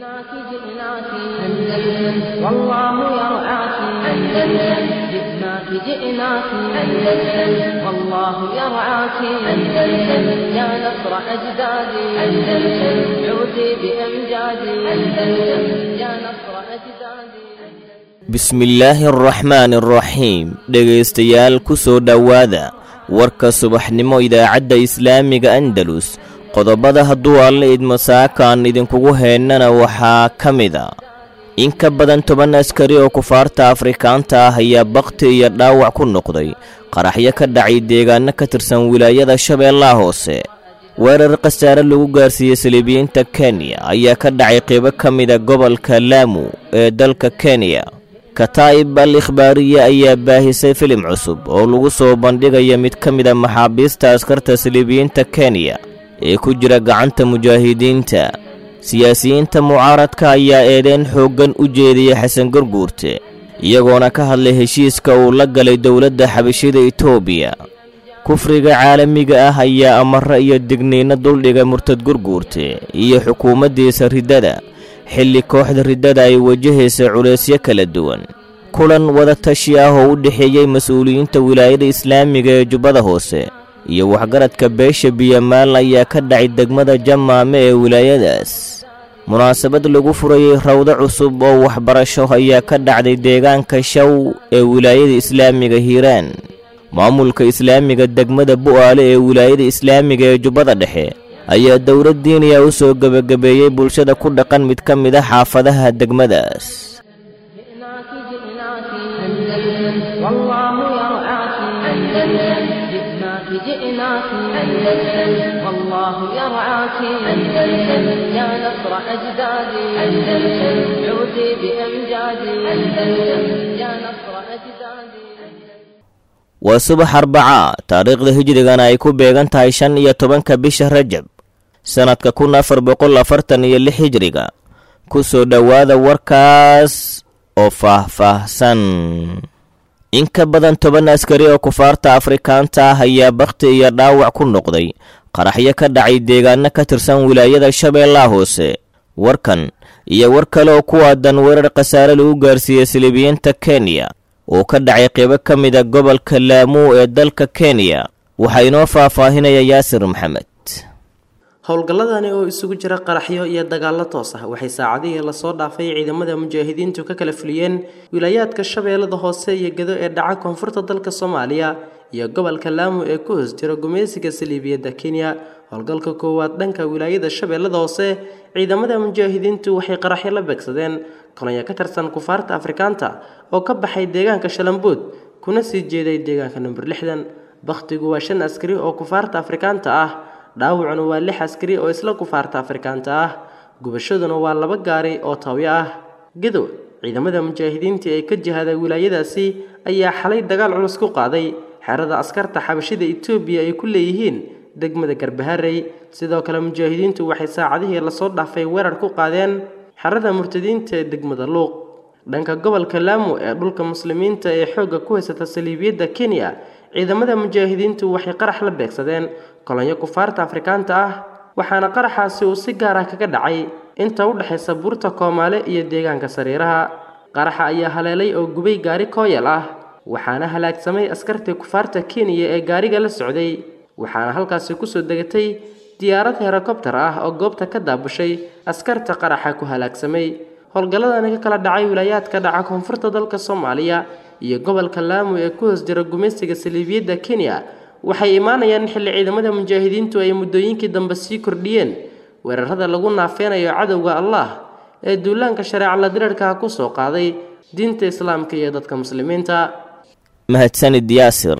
جئناك جئناك أندلس والله يرعاك أندلس جئناك جئناك أندلس والله يرعاك أندلس يا نصر أجدادي أندلس عودي بأمجادي أندلس يا نصر أجدادي bismillaahi araxmaani araxiim dhegaystayaal ku soo dhowaada warka subaxnimo idaacadda islaamiga andalus qodobada hadduu alla idmo saakaan idinkugu heennana waxaa ka mid a in ka badan toban askari oo kufaarta afrikaanta ah ayaa bakhti iyo dhaawac ku noqday qaraxyo ka dhacay deegaano ka tirsan wilaayada shabeellaha hoose weerar khasaare lagu gaarsiiyey saliibiyiinta kenya ayaa ka dhacay qeybo ka mida gobolka laamu ee dalka kenya kataa'ib al ikhbaariye ayaa baahisay filim cusub oo lagu soo bandhigaya mid ka mid a maxaabiista askarta saliibiyiinta kenya ee ku jira gacanta mujaahidiinta siyaasiyiinta mucaaradka ayaa eedeyn xooggan u jeediyey xasan garguurte iyagoona ka hadlay heshiiska uu la galay dowladda xabashida etoobiya kufriga caalamiga ah ayaa amare iyo digniinno duldhigay murtad gurguurte iyo xukuumaddiisa riddada xilli kooxda riddada ay wajahaysa culaysyo kala duwan kulan wadatashi ah oo u dhexeeyey mas-uuliyiinta wilaayada islaamiga ee jubbada hoose iyo waxgaradka beesha biyamaal ayaa ka dhacay degmada jamaame ee wilaayadaas munaasabad lagu furayey rawdo cusub oo waxbarasho ayaa ka dhacday deegaanka shaw ee wilaayada islaamiga hiiraan maamulka islaamiga degmada bu'aale ee wilaayada islaamiga ee jubbada dhexe ayaa dowlad diiniya u soo gebagabeeyey bulshada ku dhaqan mid ka mid a xaafadaha degmadaas جئناك جئناك أندلس والله يرعاك أندلس جئناك جئناك أندلس والله يرعاك أندلس يا نصر أجدادي أندلس عودي بأمجادي أندلس يا نصر أجدادي waa subax arbacaa taariikhda hijrigana ay ku beegan tahay shan iyo tobanka bisha rajab sannadka kun afar boqol afartan iyo lix hijriga ku soo dhowaada warkaas oo faah-faahsan in ka badan toban askari oo kufaarta afrikaanta ah ayaa bakhti iyo dhaawac ku noqday qaraxyo ka dhacay deegaano ka tirsan wilaayada shabeellaha hoose warkan iyo war kale oo ku aadan weerar khasaare lagu gaarsiiyey silibiyiinta kenya oo ka dhacay qeybo ka mida gobolka laamuu ee dalka kenya waxaa inoo faahfaahinaya yaasir maxamed howlgalladani oo isugu jira qaraxyo iyo dagaallo toos ah waxay saacadihii lasoo dhaafay ciidamada mujaahidiintu ka kala fuliyeen wilaayaadka shabeellada hoose iyo gedo ee dhaca koonfurta dalka soomaaliya iyo gobolka laamu ee ku hoos jira gumeysiga saliibiyadda kenya howlgalka koowaad dhanka wilaayada shabeellada hoose ciidamada mujaahidiintu waxay qaraxyo la beegsadeen kolonyo ka tirsan kufaarta afrikaanta oo ka baxay deegaanka shalambuud kuna sii jeeday deegaanka number lixdan bakhtigu waa shan askari oo kufaarta afrikaanta ah dhaawacuna waa lix askari oo isla kufaarta afrikaanta ah gubashaduna waa laba gaari oo tawyo ah gadow ciidamada mujaahidiinta ee ka jihada wilaayadaasi ayaa xalay dagaal culus ku qaaday xerada askarta xabashida etoobiya ay ku leeyihiin degmada garbaharey sidoo kale mujaahidiintu waxay saacadihii lasoo dhaafay weerar ku qaadeen xerada murtadiinta ee degmada luuq dhanka gobolka laamu ee dhulka muslimiinta ee xoogga ku haysata saliibiyadda kenya ciidamada mujaahidiintu waxay qarax la beegsadeen kolonyo kufaarta afrikaanta ah waxaana qaraxaasi uu si gaar ah kaga dhacay inta u dhexaysa buurta koomaale iyo deegaanka sariiraha qaraxa ayaa haleelay oo gubay gaari kooyal ah waxaana halaagsamay askartii kufaarta kenya ee gaariga la socday waxaana halkaasi kusoo degatay diyaarad herokobtar ah oo goobta ka daabushay askarta qaraxa ku halaagsamay howlgalladani ka kala dhacay wilaayaadka dhaca koonfurta dalka soomaaliya iyo gobolka laamu ee ku hoos jira gumeysiga saliibiyadda kenya waxay imaanayaan xilli ciidamada mujaahidiintu ay muddooyinkii dambe sii kordhiyeen weerarada lagu naafeynayo cadowga allah ee duulaanka shareeca la diriirkaha ku soo qaaday diinta islaamka iyo dadka muslimiinta mahadsanid yaasir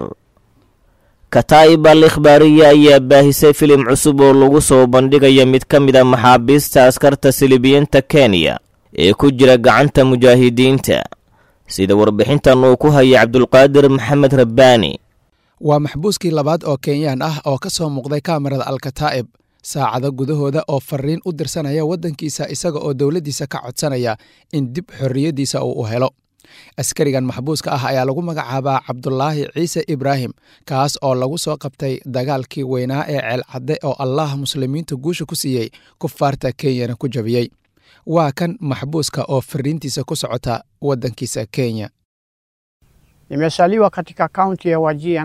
kataa'ib al ikhbaariye ayaa baahisay filim cusub oo lagu soo bandhigaya mid ka mid a maxaabiista askarta silibiyiinta kenya ee ku jira gacanta mujaahidiinta sida warbixintan uu ku hayay cabdulqaadir maxamed rabbaani waa maxbuuskii labaad oo kenyaan ah oo ka soo muuqday kaamarada alkataa'ib saacado gudahooda oo fariin u dirsanaya waddankiisa isaga oo dowladdiisa ka codsanaya in dib xorriyaddiisa uu u helo askarigan maxbuuska ah ayaa lagu magacaabaa cabdulaahi ciise ibraahim kaas oo lagu soo qabtay dagaalkii weynaa ee ceelcadde oo allah muslimiinta guusha ku siiyey kufaarta kenyana ku jabiyey waa kan maxbuuska oo fariintiisa ku socota waddankiisa kenya Nimezaliwa katika kaunti ya Wajir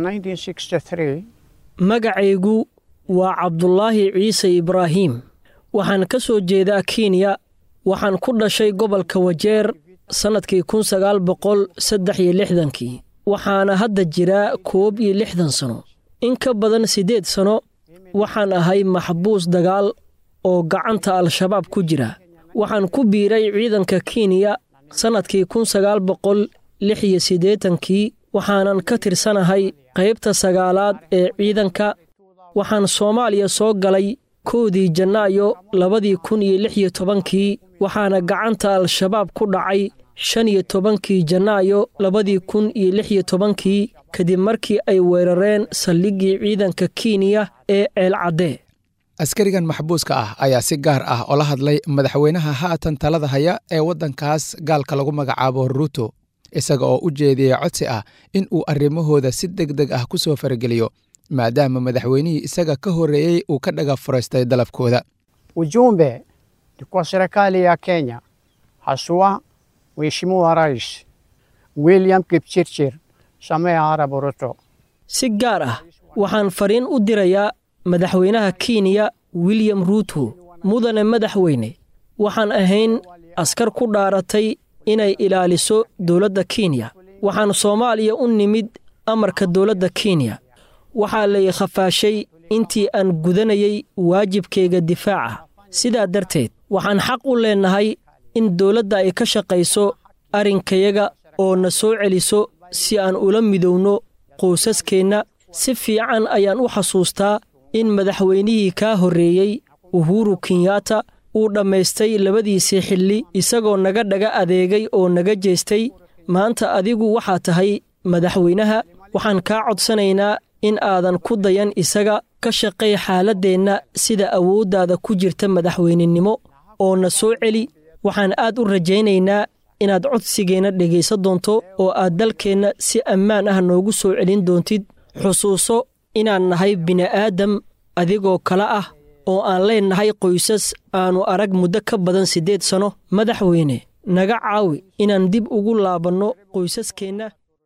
1963. magacaygu waa cabdulaahi ciise ibraahiim waxaan ka soo jeedaa kenya waxaan ku dhashay gobolka wajeer sannadkii kun sagaal boqol saddex iyo lixdankii waxaana hadda jiraa koob iyo lixdan sano in ka badan siddeed sano waxaan ahay maxbuus dagaal oo gacanta al-shabaab ku jira waxaan ku biiray ciidanka kenya sannadkii kun sagaal boqol lix iyo siddeetankii waxaanan ka tirsanahay qaybta sagaalaad ee ciidanka waxaan soomaaliya soo galay koodii janaayo labadii kun iyo lix iyo tobankii waxaana gacanta al-shabaab ku dhacay shan iyo tobankii janaayo labadii kun iyo lix iyo tobankii kadib markii ay weerareen saldhiggii ciidanka kenya ee ceelcaddee askarigan maxbuuska ah ayaa si gaar ah ola hadlay madaxweynaha haatan talada haya ee waddankaas gaalka lagu magacaabo ruuto isaga oo u jeediyey codsi ah in uu arrimahooda si deg deg ah ku soo farageliyo maadaama madaxweynihii isaga ka horreeyey uu ka dhaga furaystay dalabkooda Ujumbe ni kwa serikali ya Kenya, haswa Mheshimiwa Rais William Kipchirchir Samoei Arap Ruto. si gaar ah waxaan fariin u dirayaa madaxweynaha kenya william ruuto mudane madaxweyne waxaan ahayn askar ku dhaaratay inay ilaaliso dowladda kenya waxaan soomaaliya u nimid amarka dowladda kenya waxaa lay khafaashay intii aan gudanayay waajibkayga difaaca sidaa darteed waxaan xaq u leennahay in dowladda ay ka shaqayso arrinkayaga oo na soo celiso si aan ula midowno qoysaskeenna si fiican ayaan u xasuustaa in madaxweynihii kaa horreeyey uhuru kenyatta uu dhammaystay labadiisii xilli isagoo naga dhaga adeegay oo naga jeestay maanta adigu waxaa tahay madaxweynaha waxaan kaa codsanaynaa in aadan ku dayan isaga ka shaqay xaaladdeenna sida awooddaada ku jirta madaxweynenimo oo na soo celi waxaan aad u rajaynaynaa inaad codsigeenna dhegaysan doonto oo aad dalkeenna si ammaan ah noogu soo celin doontid xusuuso inaan nahay bini'aadam adigoo kale ah oo aan leennahay qoysas aannu arag muddo ka badan siddeed sanno madaxweyne naga caawi inaan dib ugu laabanno qoysaskeenna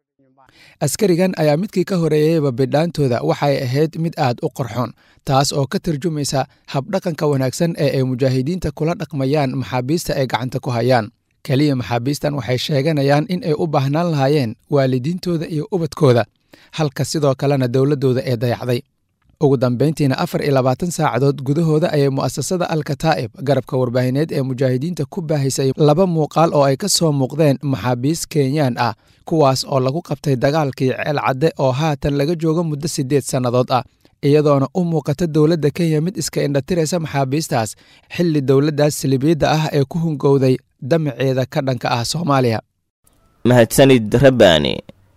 askarigan ayaa midkii ka horreeyeyba bidhaantooda waxay ahayd mid aad u qorxoon taas oo ka tarjumaysa habdhaqanka wanaagsan ee ay mujaahidiinta kula dhaqmayaan maxaabiista ay gacanta ku hayaan keliya maxaabiistan waxay sheeganayaan in ay u baahnaan lahaayeen waalidiintooda iyo ubadkooda halka sidoo kalena dowladdooda ee dayacday ugu dambayntiina afar iyo labaatan saacadood gudahooda ayay mu'asasada alkataa'ib garabka warbaahineed ee mujaahidiinta ku baahisay laba muuqaal oo ay ka soo muuqdeen maxaabiis kenyaan ah kuwaas oo lagu qabtay dagaalkii ceel cadde oo haatan laga joogo muddo siddeed sannadood ah iyadoona u muuqata dowladda kenya mid iska indhatiraysa maxaabiistaas xilli dowladdaas salibiyadda ah ee ku hungowday damaceeda ka dhanka ah soomaaliya mahadsanid rabbaani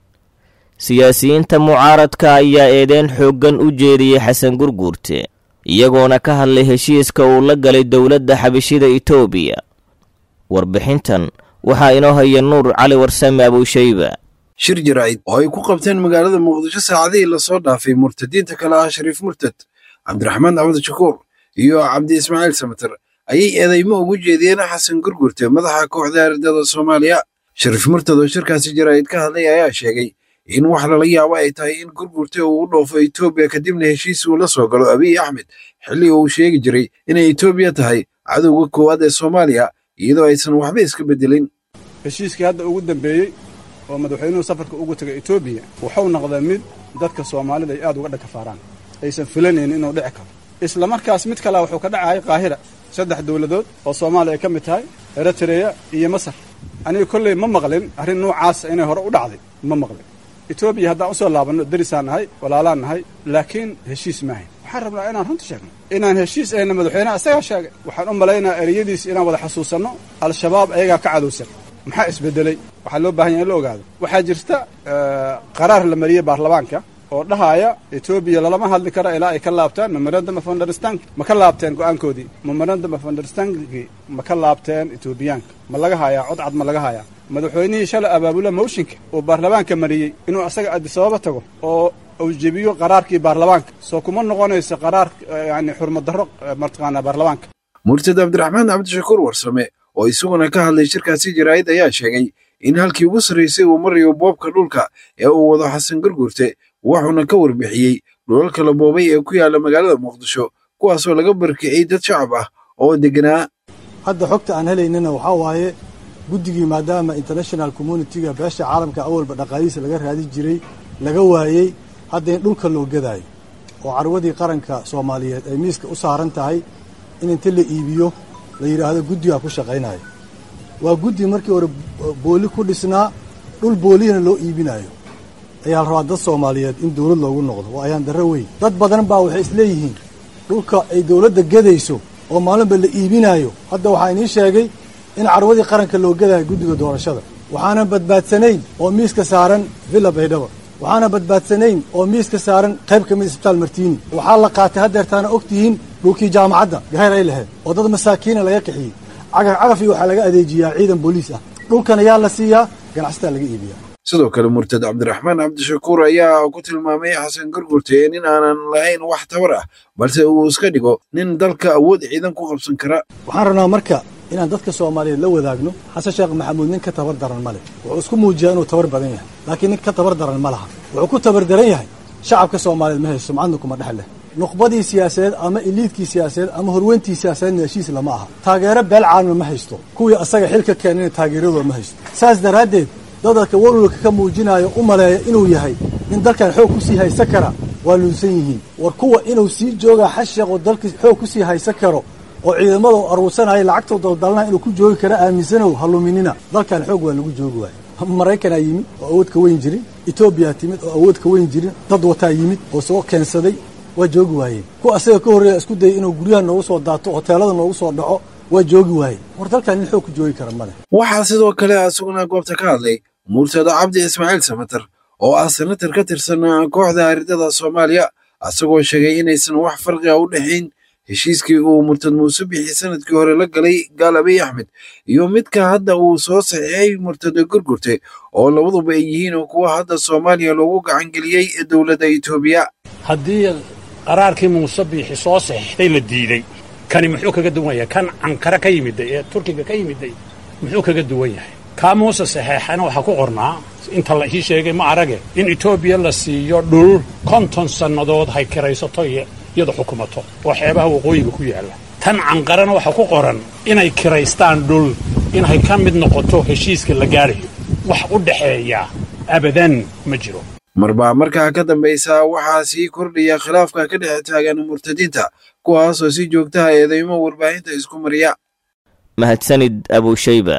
siyaasiyiinta mucaaradka ayaa eedeyn xooggan u jeediyey xasan gurguurte iyagoona ka hadlay heshiiska uu la galay dowladda xabashida itoobiya warbixintan waxaa inoo haya nuur cali warsame abuushayba shir jaraa'id oo ay ku qabteen magaalada muqdisho saacadihii lasoo dhaafay murtadiinta kale ah shariif murtad cabdiraxmaan axmed shakuur iyo cabdi ismaaciil samater ayay eedaymo ugu jeediyeen xasan gurgurte madaxa kooxda ardada soomaaliya shariif murtad oo shirkaasi jaraa'id ka hadlay ayaa sheegay in wax lala yaabo ay tahay in gurgurte uu u dhoofo etoobiya kadibna heshiis uu la soo galo abiy axmed xilli uu sheegi jiray inay etoobiya tahay cadowga koowaad ee soomaaliya iyadoo aysan waxba iska beddelin heshiiskii hadda ugu dambeeyey oo madaxweynuhu safarka ugu tegay etoobiya wuxuu noqday mid dadka soomaalida ay aad uga dhakafaaraan aysan filanaynin inuu dhici karo isla markaas mid kalea wuxuu ka dhacayay qaahira saddex dowladood oo soomaaliya ay ka mid tahay eritreya iyo masar aniga kolley ma maqlin arrin noocaasa inay hore u dhacday ma maqlin etoobiya haddaan u soo laabanno derisaan nahay walaalaan nahay laakiin heshiis maahayn waxaan rabnaa inaan runta sheegno inaan heshiis ayna madaxweynaha isagaa sheegay waxaan u malaynaha ereyadiis inaan wada xasuusanno al-shabaab ayagaa ka cadowsan maxaa isbedelay waxaa loo baahan yaha in la ogaado waxaa jirta qaraar la mariyey baarlamaanka oo dhahaaya etoobiya lalama hadli karo ilaa ay ka laabtaan memorandum of understand ma ka laabteen go'aankoodii memorandum of understandkii ma ka laabteen etoobiyaanka ma laga hayaa cod cad ma laga hayaa madaxweynihii shalay abaabula mooshinka uu baarlamaanka mariyey inuu asaga adisababa tago oo uu jebiyo qaraarkii baarlamaanka soo kuma noqonayso qaraar yani xurmad darro martaqaanaa baarlamaanka murtad cabdiraxmaan cabdishakuur warsame oo isaguna ka hadlay shirkaasi jaraa'id ayaa sheegay in halkii ugu sarraysay uu marayo boobka dhulka ee uu wado xasan garguurte wuxuuna ka warbixiyey dhulalka la boobay ee ku yaala magaalada muqdisho kuwaasoo laga barkiciyey dad shacab ah oo degganaa hadda xogta aan helaynana waxaa waaye guddigii maadaama international communitiga beesha caalamka awalba dhaqaalihiisa laga raadi jiray laga waayey hadda in dhulka loo gadaayo oo carwadii qaranka soomaaliyeed ay miiska u saaran tahay in inta la iibiyo la yidhaahdo guddigaa ku shaqaynayo waa guddi markii hore booli ku dhisnaa dhul boolihina loo iibinayo ayaa la rabaa dad soomaaliyeed in dawlad loogu noqdo waa ayaan darro weyn dad badan baa waxay isleeyihiin dhulka ay dawladda gadayso oo maalinba la iibinaayo hadda waxaa inii sheegay in carwadii qaranka loo gadayo guddiga doorashada waxaana badbaadsanayn oo miiska saaran villa baydhaba waxaana badbaadsanayn oo miiska saaran qayb ka mid isbitaal martiini waxaa la qaatay haddeertaana og tihiin dhulkii jaamacadda gahayr ay lahayd oo dad masaakiina laga qixiyey cagaf cagaf iyo waxaa laga adeejiyaa ciidan booliis ah dhulkan ayaa la siiyaa ganacsataa laga iibiyaa sidoo kale murtad cabdiraxmaan cabdishakuur ayaa ku tilmaamay xasan gargurte nin aanan lahayn wax tabar ah balse uu iska dhigo nin dalka awood ciidan ku qabsan kara waxaan rabnaa marka inaan dadka soomaaliyeed la wadaagno xasan sheekh maxamuud nin ka tabar daran ma leh wuxuu isku muujiyaa inuu tabar badan yahay laakiin nin ka tabar daran ma laha wuxuu ku tabar daran yahay shacabka soomaaliyeed ma hayso sumcadna kuma dhex leh nuqbadii siyaasadeed ama iliidkii siyaasadeed ama horweyntii siyaasadeedna heshiis lama aha taageero beel caalama ma haysto kuwii asaga xilka keenana taageeradooda ma haysto saas daraaddeed dadalka walwalka ka muujinaayo u maleeya inuu yahay nin dalkan xoog ku sii haysan kara waa luunsan yihiin war kuwa inuu sii joogaa xasheeq oo dalka xoog ku sii haysan karo oo ciidamada u aruursanaya lacagtoo daldalnaa inuu ku joogi kara aaminsanow haluminina dalkan xoog waa lagu joogi waayo maraykanaa yimid oo awood ka weyn jirin etoobiyaa timid oo awood ka weyn jirin dad wataa yimid oo soo keensaday waa joogi waayeen kuwa asaga ka horreeya isku dayay inuu guryaha noogu soo daato hoteelada noogu soo dhaco waa joogi waayeen war dalkan nin xoog ku joogi kara male waxaa sidoo kale asaguna goobta ka hadlay murtada cabdi ismaaciil samater oo ah senatar ka tirsan kooxda aridada soomaaliya asagoo sheegay inaysan wax farqiga u dhexayn heshiiskii uu murtad muuse bixi sanadkii hore la galay gaal abiy axmed iyo midka hadda uu soo saxiixay murtada gurgurte oo labaduba ay yihiin kuwa hadda soomaaliya loogu gacangeliyey dowladda etoobiya haddii qaraarkii muuse biixi soo saxiixday la diidey kani muxuu kaga duwan yahay kan cankare ka yimiday ee turkiga ka yimiday muxuu kaga duwan yahay kaa muuse saxeexana waxaa ku qornaa inta la ii sheegay ma arage in etoobiya la siiyo dhul konton sannadood hay kiraysato iyada xukumato oo xeebaha waqooyiga ku yaalla tan canqarana waxaa ku qoran inay kiraystaan dhul inay ka mid noqoto heshiiska la gaadhayo wax u dhexeeya abadan ma jiro marbaa markaa ka dambaysa waxaa sii kordhaya khilaafka ka dhex taagan murtadiinta kuwaasoo si joogtaha eedeymo warbaahinta isku mariya mahadsanid abushayba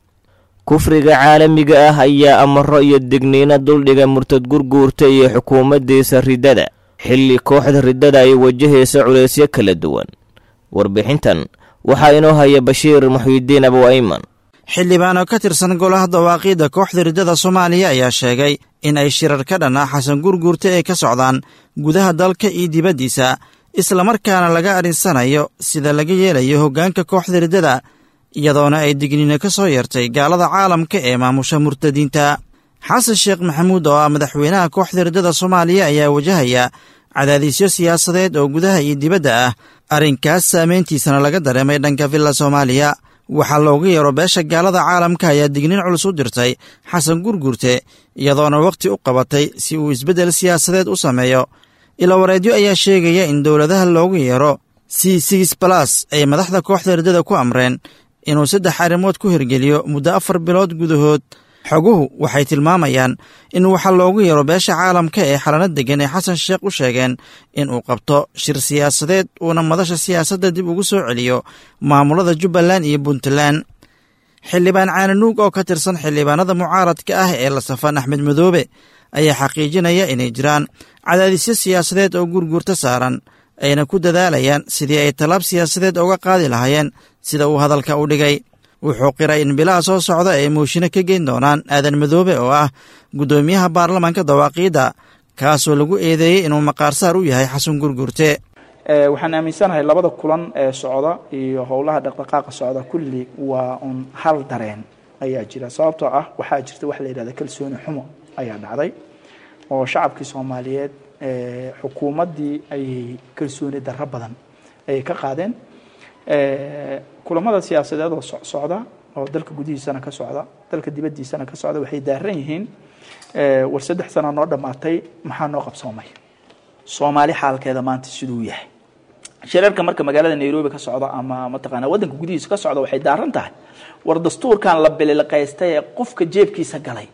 kufriga caalamiga ah ayaa amaro iyo digniino duldhiga murtad gurguurta iyo xukuumaddiisa riddada xilli kooxda riddada ay wajahaysa culaysyo kala duwan warbixintan waxaa inoo haya bashiir muxyidiin abu ayman xildhibaan oo ka tirsan golaha dawaaqiidda kooxda riddada soomaaliya ayaa sheegay in ay shirar ka dhan ah xasan gurguurta ay ka socdaan gudaha dalka iyo dibaddiisa islamarkaana laga adhinsanayo sida laga yeelayo hoggaanka kooxda riddada iyadoona ay digniino ka soo yartay gaalada caalamka ee maamusha murtadiinta xasan sheekh maxamuud oo ah madaxweynaha kooxda riddada soomaaliya ayaa wajahaya cadaadisyo siyaasadeed oo gudaha iyo dibadda ah arrinkaas saameyntiisana laga dareemay dhanka villa soomaaliya waxaa loogu yeero beesha gaalada caalamka ayaa digniin culus u dirtay xasan gurgurte iyadoona wakhti u qabatay si uu isbeddel siyaasadeed u sameeyo ilawareedyo ayaa sheegaya in dowladaha loogu yeero c six balas ay madaxda kooxda riddada ku amreen inuu saddex arrimood ku hirgeliyo muddo afar bilood gudahood xoguhu waxay tilmaamayaan in waxaa loogu yeero beesha caalamka ee xalano deggan ee xasan sheekh u sheegeen in uu qabto shir siyaasadeed uuna madasha siyaasadda dib ugu soo celiyo maamulada jubbaland iyo puntland xildhibaan caananuug oo ka tirsan xildhibaanada mucaaradka ah ee la safan axmed madoobe ayaa xaqiijinaya inay jiraan cadaadisyo siyaasadeed oo gurgurta saaran ayna ku dadaalayaan sidii ay tallaab siyaasadeed uga qaadi lahaayeen sida uu hadalka u dhigay wuxuu qiray in bilaha soo socda ay muushino ka geyn doonaan aadan madoobe oo ah guddoomiyaha baarlamaanka dawaaqiidda kaasoo lagu eedeeyey inuu maqaarsaar u yahay xasan gurgurte waxaan aaminsanahay labada kulan ee socda iyo howlaha dhaqdhaqaaqa socda kulli waa un hal dareen ayaa jira sababtoo ah waxaa jirta wax la yidhahda kalsooni xumo ayaa dhacday oo shacabkii soomaaliyeed xukuumaddii ayay kalsooni darro badan ayay ka qaadeen kulamada siyaasadeed oo socda oo dalka gudihiisana ka socda dalka dibaddiisana ka socda waxay daaran yihiin war saddex sano noo dhammaatay maxaa noo qabsoomay soomaali xaalkeeda maanta siduu yahay shirarka marka magaalada nairobi ka socda ama mataqaana waddanka gudihiisa ka socda waxay daaran tahay war dastuurkan la bililiqaystay ee qofka jeebkiisa galay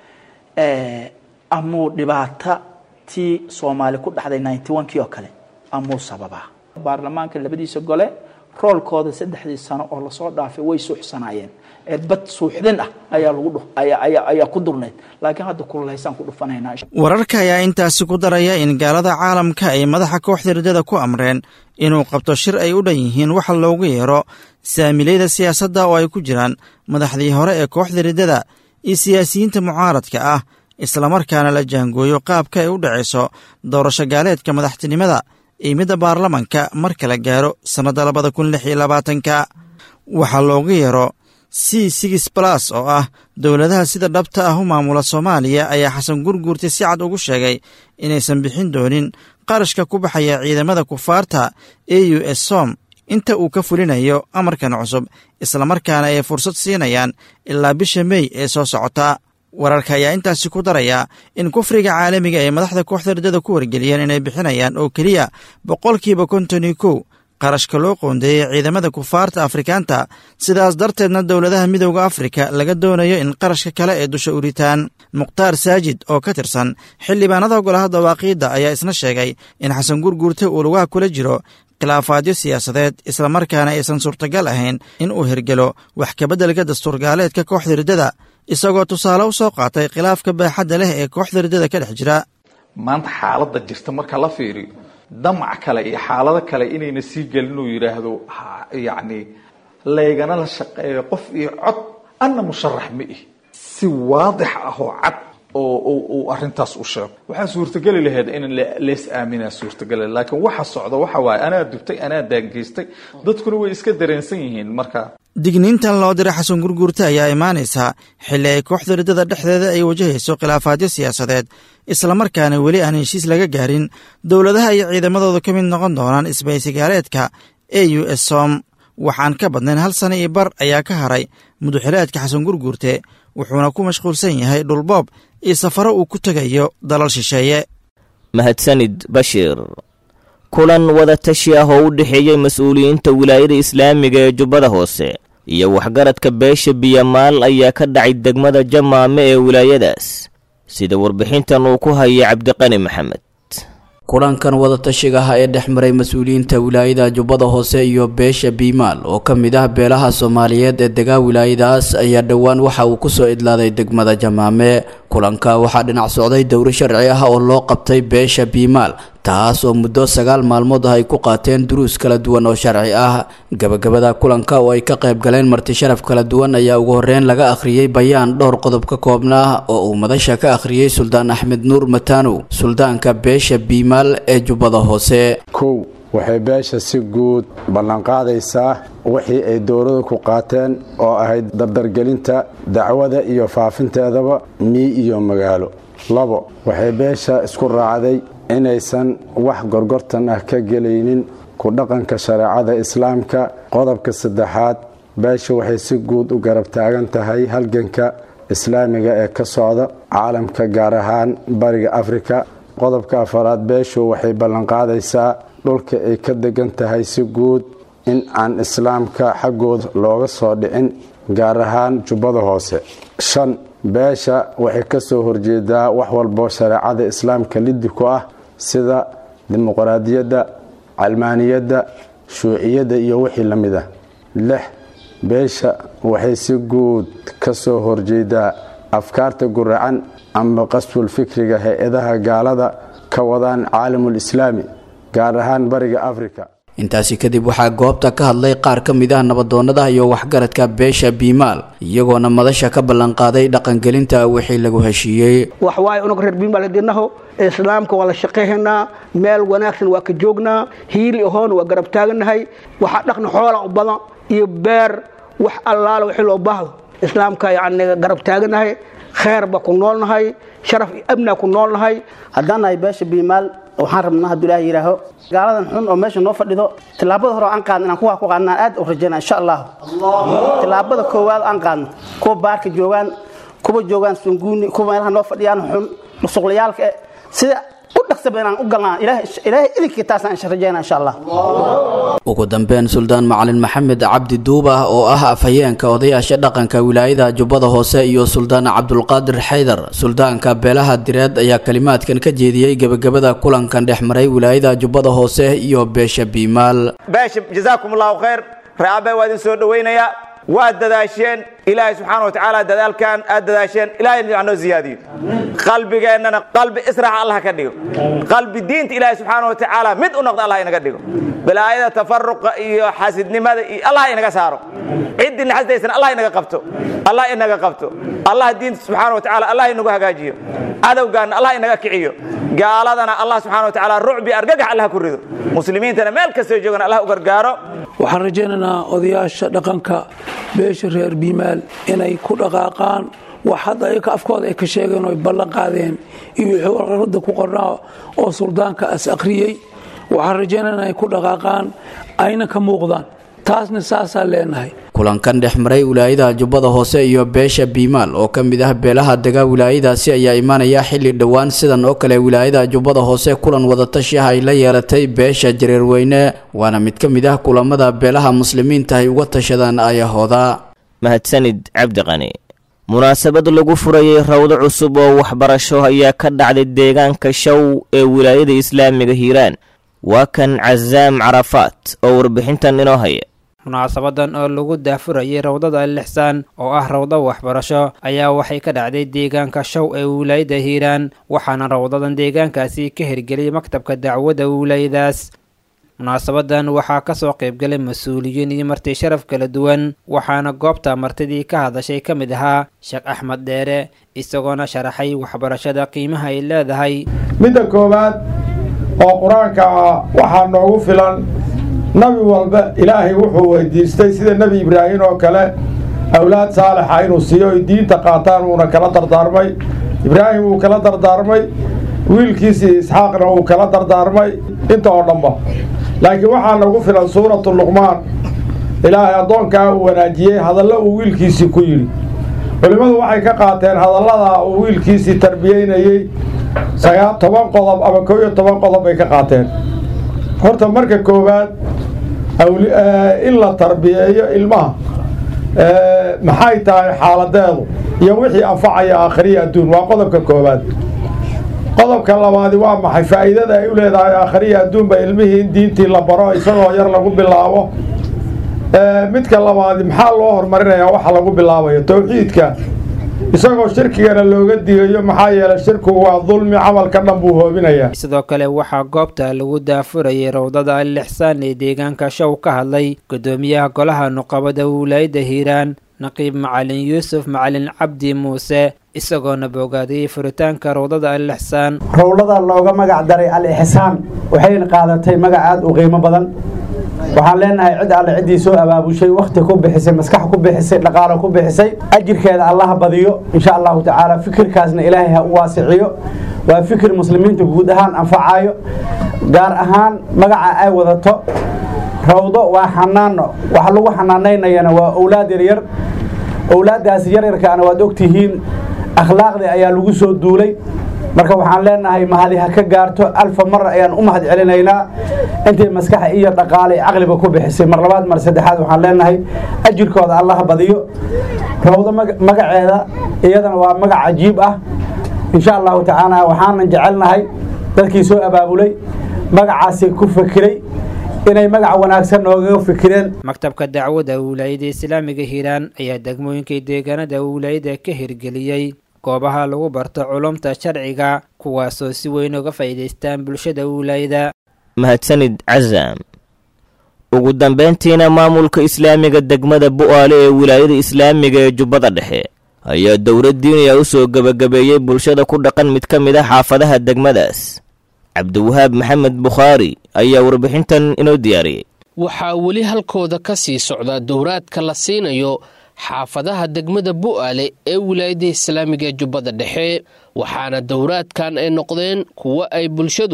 amuu dhibaata tii soomaali ku dhacday ninety one kii oo kale amuu sababaa baarlamaanka labadiisa gole roolkooda saddexdii sano oo lasoo dhaafay way suuxsanaayeen bad suuxdin ah ayaa lagu ayaa ku durnayd laakiin hadda kululaysaan ku dhufanaynaa wararka ayaa intaasi ku daraya in gaalada caalamka ay madaxa kooxda riddada ku amreen inuu qabto shir ay u dhan yihiin waxa loogu yeero saamilayda siyaasadda oo ay ku jiraan madaxdii hore ee kooxda riddada iyo siyaasiyiinta mucaaradka ah islamarkaana la jaangooyo qaabka ay u dhacayso doorasho gaaleedka madaxtinimada iyo midda baarlamanka marka la gaaro sannadda labada kun lix iyo labaatanka waxaa loogu yeero c six balas oo ah dowladaha sida dhabta ah u maamula soomaaliya ayaa xasan gurguurta si cad ugu sheegay inaysan bixin doonin qarashka ku baxaya ciidamada kufaarta e u s som inta uu ka fulinayo amarkan cusub islamarkaana ay fursad siinayaan ilaa bisha mey ee soo socota wararka ayaa intaasi ku daraya in kufriga caalamiga ay madaxda kooxda riddada ku wargeliyeen inay bixinayaan oo keliya boqolkiiba konton iyo kow qarashka loo qoondeeyey ciidamada kufaarta afrikaanta sidaas darteedna dowladaha midowda afrika laga doonayo in qarashka kale ee dusha u ritaan mukhtaar saajid oo ka tirsan xildhibaanada golaha dawaaqiidda ayaa isna sheegay in xasan gurguurte uu lugaha kula jiro khilaafaadyo siyaasadeed islamarkaana aysan suurtagal ahayn in uu hirgelo wax kabeddelka dastuurgaaleedka kooxda riddada isagoo tusaale u soo qaatay khilaafka baaxadda leh ee kooxda riddada ka dhex jira maanta xaaladda jirta marka la fiiriyo damac kale iyo xaalado kale inayna sii gelin uu yidhaahdo yacni laygana la shaqeeyo qof iyo cod anna musharax ma ihi si waadix ah oo cad oo uu arrintaas u sheego waxaa suurtageli lahayd in lees aaminaa suurtageli laakiin waxa socda waxa waaye anaa dubtay anaa daangeystay dadkuna way iska dareensan yihiin marka digniintan loo diray xasan gurguurte ayaa imaanaysaa xilli ay kooxda riddada dhexdeeda ay wajahayso khilaafaadyo siyaasadeed islamarkaana weli aan heshiis laga gaarin dowladaha iyo ciidamadooda ka mid noqon doonaan isbaysigaaleedka e u s som waxaan ka badnayn hal sana iyo bar ayaa ka haray muduxileedka xasan gurguurte wuxuuna ku mashquulsan yahay dhulboob iyo safaro uu ku tegayo dalal shisheeye mahadsanid bashiir kulan wadatashi ah oo u dhexeeyey mas-uuliyiinta wilaayada islaamiga ee jubbada hoose iyo waxgaradka beesha biyamaal ayaa ka dhacay degmada jamaame ee wilaayadaas sida warbixintan uu ku hayay cabdiqani maxamed kulankan wadatashiga ah ee dhex maray mas-uuliyiinta wilaayada jubbada hoose iyo beesha biimaal oo ka mid ah beelaha soomaaliyeed ee degaa wilaayadaas ayaa dhowaan waxa uu kusoo idlaaday degmada jamaame kulanka waxaa dhinac socday dowro sharci ah oo loo qabtay beesha biimaal taas oo muddo sagaal maalmood ah ay ku qaateen duruus kala duwan oo sharci ah gabagabada kulanka oo ay ka qayb galeen marti sharaf kala duwan ayaa ugu horreyn laga akhriyey bayaan dhowr qodob ka koobnaa oo uu madasha ka akhriyey suldaan axmed nuur matanow suldaanka beesha biimaal ee jubbada hoose kow waxay beesha si guud ballanqaadaysaa wixii ay dowladu ku qaateen oo ahayd dardargelinta dacwada iyo faafinteedaba mii iyo magaalo labo waxay beesha isku raacday inaysan wax gorgortan ah ka gelaynin ku dhaqanka shareecada islaamka qodobka saddexaad beesha waxay si guud u garab taagan tahay halganka islaamiga ee ka socda caalamka gaar ahaan bariga afrika qodobka afaraad beeshu waxay ballanqaadaysaa dhulka ay ka degan tahay si guud in aan islaamka xaggooda looga soo dhicin gaar ahaan jubbada hoose shan beesha waxay ka soo horjeedaa wax walbo shareecada islaamka liddi ku ah sida dimuqraadiyadda calmaaniyadda shuuciyadda iyo wixii la mid ah lix beesha waxay si guud ka soo horjeedaa afkaarta guracan ama qasbul fikriga hay-adaha gaalada ka wadaan caalamul islaami gaar ahaan bariga afrika intaasi kadib waxaa goobta ka hadlay qaar ka mid ah nabadoonnada iyo waxgaradka beesha biimaal iyagoona madasha ka ballanqaaday dhaqangelinta wixii lagu heshiiyey wax waaye unug reer biimaal dinaho islaamka waa la shaqayhaynaa meel wanaagsan waa ka joognaa hiili ahoon waa garab taagannahay waxaa dhaqna xoola u badan iyo beer wax allaala wixii loo baahdo islaamka yacni garab taagannahay kheer ba ku noolnahay sharaf iyo amnaa ku noolnahay haddaan nahay beesha biimaal waxaan rabnaa hadduu ilaah yidhaaho gaaladan xun oo meesha noo fadhido tillaabada hore oo aan qaadno inaan kuwaa ku qaadnaan aad u rajaynaa insha allahu tillaabada koowaad aan qaadno kuwa baarka joogaan kuwa joogaan sunguuni kuwa meelaha noo fadhiyaan xun dhusuqlayaalka eh sida u dhaqsaba inaan u galnaa ilaahay idinkii taasaan insha rajaynaa insha allah ugu dambeyn suldaan macalin maxamed cabdi duubah oo ah afhayeenka odayaasha dhaqanka wilaayada jubbada hoose iyo suldaan cabdulqaadir xaydar suldaanka beelaha direed ayaa kalimaadkan ka jeediyey gebagabada kulankan dhex maray wilaayada jubbada hoose iyo beesha biimaal beesha jazaakum allahu khayr reeabe waa idin soo dhowaynayaa waad dadaasheen ilaahay subxaana watacaala dadaalkan aad dadaasheen ilahay noo ziyaadiyo qalbigeennana qalbi israax allah ka dhigo qalbi diinta ilaahay subxaana watacaala mid u noqda allah inaga dhigo balaayada tafaruqa iyo xasidnimada iyo allah inaga saaro ciddii naxastaysana allah inaga qabto allah inaga qabto allah diinta subxaana watacaala allah inagu hagaajiyo cadowgaana allah inaga kiciyo gaaladana allah subxaana watacaala rucbi argagax allah ku rido muslimiintana meel kastoo joogana allah u gargaaro waxaan rajaynaynaa odayaasha dhaqanka beesha reer biimaal inay ku dhaqaaqaan wax hadda ayaka afkooda ay ka sheegeen oo ay ballan qaadeen iyo wixii warqarada ku qornaa oo suldaanka as akhriyey waxaan rajaynaynaa inay ku dhaqaaqaan ayna ka muuqdaan taasna saasaan leenahay kulankan dhex maray wilaayada jubbada hoose iyo beesha biimaal oo ka mid ah beelaha dega wilaayadaasi ayaa imaanaya xilli dhowaan sidan oo kale wilaayada jubbada hoose kulan wadatashi ah ay la yeelatay beesha jareerweyne waana mid ka mid ah kulamada beelaha muslimiinta ay uga tashadaan ayahooda mahadsanid cabdiqani munaasabad lagu furayey rawdo cusub oo waxbarasho ayaa ka dhacday deegaanka show ee wilaayada islaamiga hiiraan waa kan casaam carafaat oo warbixintan inoo haya munaasabadan oo lagu daafurayay rawdada lixsaan oo ah rawdo waxbarasho ayaa waxay ka dhacday deegaanka show ee wilaayada hiiraan waxaana rawdadan deegaankaasi ka hirgeliyay maktabka dacwadda wilaayadaas munaasabadan waxaa kasoo qaybgalay mas-uuliyiin iyo marti sharaf kala duwan waxaana goobta martidii ka hadashay ka mid ahaa sheekh axmed dheere isagoona sharaxay waxbarashada qiimaha ay leedahay midda koowaad oo qur-aanka ah waxaa noogu filan nabi walba ilaahay wuxuu weydiistay sida nebi ibraahim oo kale awlaad saalixa inuu siiyo ay diinta qaataan wuuna kala dardaarmay ibraahim wuu kala dardaarmay wiilkiisii isxaaqna wuu kala dardaarmay inta oo dhanba laakiin waxaa nagu filan suuratu luqmaan ilaahay addoonkaa uu wanaajiyey hadallo uu wiilkiisii ku yidhi culimmadu waxay ka qaateen hadallada uu wiilkiisii tarbiyeynayey sagaa toban qodob ama koo iyo toban qodob bay ka qaateen horta marka koowaad in la tarbiyeeyo ilmaha maxay tahay xaaladeedu iyo wixii anfacaya aakhiriya adduun waa qodobka koowaad qodobka labaadi waa maxay faa'iidada ay u leedahay aakhiriya adduunba ilmihii in diintii la baro isagoo yar lagu bilaabo midka labaadi maxaa loo horumarinayaa waxa lagu bilaabayo towxiidka isagoo shirkigana looga digayo maxaa yeelay shirkigu waa dulmi camalka dhan buu hoobinayaa sidoo kale waxaa goobta lagu daafurayay rawdada al-ixsaan ee deegaanka show ka hadlay gudoomiyaha golaha nuqabada wilaayada hiiraan naqiib macalin yuusuf macalin cabdi muuse isagoona boogaadiyey furitaanka rawdada al-ixsaan rowlada looga magac daray al-ixsaan waxayna qaadatay magac aad u qiimo badan waxaan leenahay cid alle ciddii soo abaabushay wakhti ku bixisay maskax ku bixisay dhaqaalo ku bixisay ajirkeeda allaha badiyo insha allahu tacaala fikirkaasna ilaahay ha u waasiciyo waa fikir muslimiinta guud ahaan anfacayo gaar ahaan magaca ay wadato rawdo waa xanaano waxa lagu xanaanaynayana waa owlaad yaryar owlaaddaasi yaryarkaana waad ogtihiin akhlaaqdii ayaa lagu soo duulay marka waxaan leenahay mahadi ha ka gaarto alfa mar ayaan u mahad celinaynaa intay maskaxa iyo dhaqaale caqliba ku bixisay mar labaad mar saddexaad waxaan leenahay ajirkooda allaha badiyo rawdo magaceeda iyadana waa magac cajiib ah insha allahu tacaala waxaanan jecelnahay dadkii soo abaabulay magacaasi ku fikiray inay magac wanaagsan noogaga fikireen maktabka dacwadda wilaayada islaamiga hiiraan ayaa degmooyinkay deegaanada wilaayada ka hirgeliyey goobaha lagu barto culumta sharciga kuwaasoo si weyn uga faa'iidaystaan bulshada wilaayada mahadsanid casaam ugu dambayntiina maamulka islaamiga degmada bu'aale ee wilaayada islaamiga ee jubbada dhexe ayaa dowlad diiniya u soo gebagabeeyey bulshada ku dhaqan mid ka mid a xaafadaha degmadaas cabdiwahaab maxamed bukhaari ayaa warbixintan inoo diyaariyey waxaa weli halkooda ka sii socda dowraadka la siinayo xaafadaha degmada bu'aale ee wilaayada islaamiga ee jubbada dhexe waxaana dowraadkan ay noqdeen kuwo ay bulshadu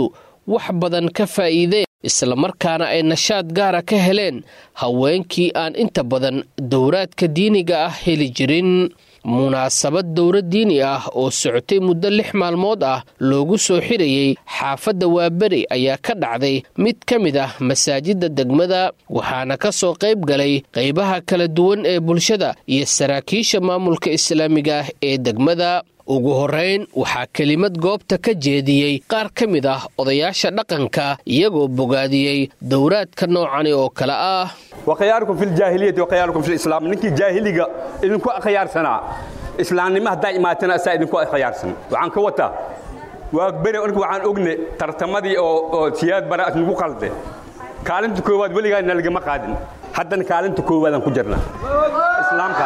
wax badan ka faa'iideen islamarkaana ay nashaad gaara ka heleen haweenkii aan inta badan dowraadka diiniga ah heli jirin munaasabad dowra diini ah oo socotay muddo lix maalmood ah loogu soo xirayey xaafadda waaberi ayaa ka dhacday mid ka mid ah masaajidda degmada waxaana ka soo qayb galay qaybaha kala duwan ee bulshada iyo saraakiisha maamulka islaamiga ah ee degmada ugu horrayn waxaa kelimad goobta ka jeediyey qaar ka mid ah odayaasha dhaqanka iyagoo bogaadiyey dowraadka noocani oo kale ah wakhiyaarukum fi ljaahiliyati wakhiyaarukum fi lislaam ninkii jaahiliga idinku akhyaarsanaa islaamnimo haddaa imaatana asaa idinku akhyaarsan waxaan ka wataa waa beri orka waxaan ogne tartamadii oo siyaad bara nagu qalde kaalinta koowaad weligaa nalagama qaadin haddana kaalinta koowaadaan ku jirnaa islaamka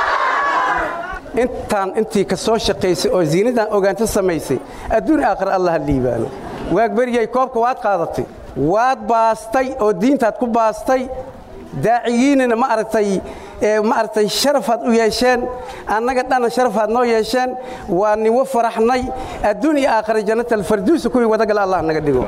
intaan intii ka soo shaqaysay oo ziinadan ogaanta samaysay adduun aakhir allah ha liibaano waagberiyay koobka waad qaadatay waad baastay oo diintaad ku baastay daaciyiinina ma aragtay ma aragtay sharafaad u yeesheen annaga dhanna sharafaad noo yeesheen waa niwo faraxnay adduun iyo aakhira jannatalfarduusa kuwii wadagala allah naga dhigo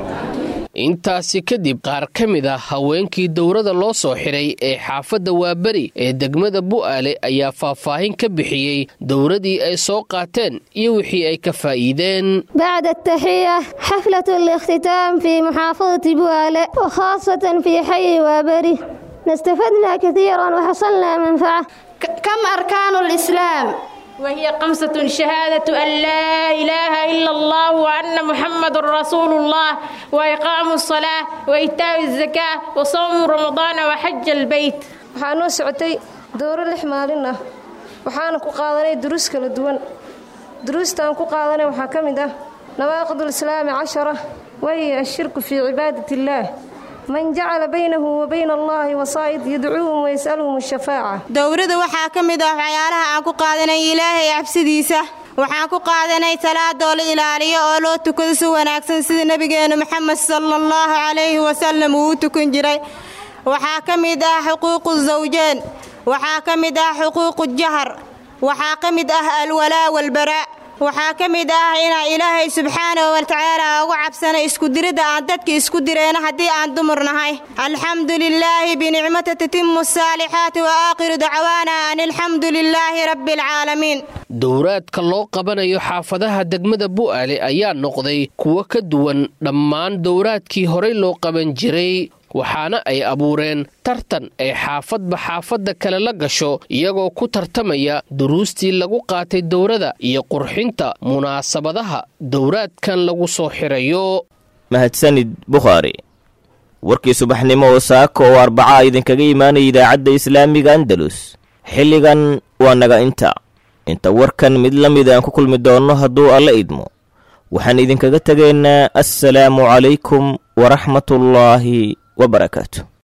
intaasi kadib qaar ka mid ah haweenkii dowrada loo soo xidhay ee xaafadda waaberi ee degmada bu'aale ayaa faahfaahin ka bixiyey dowradii ay soo qaateen iyo wixii ay ka faa'iideen بعد التحية حفلة الاختتام في محافظة بوالة وخاصة في حي وابري استفدنا كثيرا وحصلنا منفعة كم أركان الإسلام؟ وهي خمسة شهادة أن لا إله إلا الله وأن محمد رسول الله وإقام الصلاة وإيتاء الزكاة وصوم رمضان وحج البيت waxaan u socotay dooro lix maalin ah waxaana ku qaadanay duruus kala duwan duruustaan ku qaadanay waxaa ka mid ah nawaaqid ulislaami cashara wahiya ashirku fii cibaadat illaah man jacala baynahu wa bayna allahi wasaa'id yadcuuhum wayas'aluhum ashafaaca dowrada waxaa ka mid ah waxyaalaha aan ku qaadanay ilaahay cabsidiisa waxaan ku qaadanay salaadoo la ilaaliyo oo loo tukado si wanaagsan sida nebigeennu maxamed sala allahu calayhi wasalam uu u tukan jiray waxaa ka mid ah xuquuqu zawjeen waxaa ka mid ah xuquuqu jahar waxaa ka mid ah alwalaa walbaraa waxaa ka mid ah inaan ilaahay subxaanahu watacaala ugu cabsana iskudiridda aan dadka isku direyno haddii aan dumar nahay alxamdu lilaahi binicmata tatimu asaalixaati wa aakhiru dacwaana an alxamdu lilaahi rabbi alcaalamiin dowraadka loo qabanayo xaafadaha degmada bu'aale ayaa noqday kuwo ka duwan dhammaan dowraadkii horey loo qaban jiray waxaana ay abuureen tartan ay xaafadba xaafadda kale la gasho iyagoo ku tartamaya duruustii lagu qaatay dowrada iyo qurxinta munaasabadaha dowraadkan lagu soo xirayo mahadsanid bukhaari warkii subaxnimo oo saaka oo arbaca idinkaga imaanaya idaacadda islaamiga andalus xilligan waa naga inta inta warkan mid la mid aan ku kulmi doonno hadduu alla idmo waxaan idinkaga tegaynaa assalaamu calaykum waraxmatullaahi وبركاته